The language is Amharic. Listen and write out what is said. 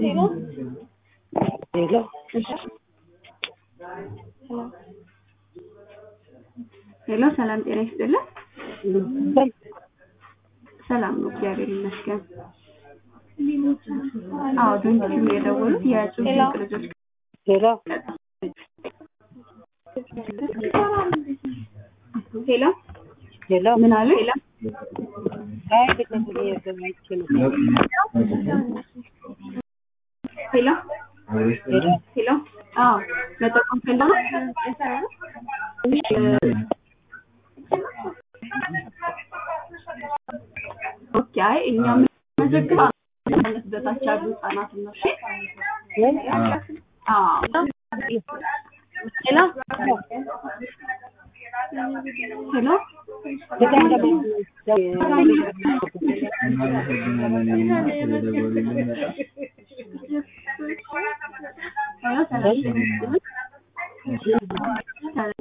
ሄሎ ሄሎ ሰላም ጤና ይስጥልን። ሰላም ነው፣ እግዚአብሔር ይመስገን። አዎ ድንቹ የደወሉት የጽሁፍ ድንቅ ልጆች ሄሎ ሄሎ ሄሎ ምን አሉ? ሄሎ አይ ቤተሰብ እየገባች ነው። ሄሎ ሄሎ ሄሎ አዎ መጠቆም ፈለጉ? ኦኬ አይ እኛ የምንመዘግበው ዓመት በታች ያሉ ህጻናትን ነው። እሺ አዎ ሄሎ ሄሎ በጣም ደግሞ ሄሎ ሰላም ጤና ይስጥልን።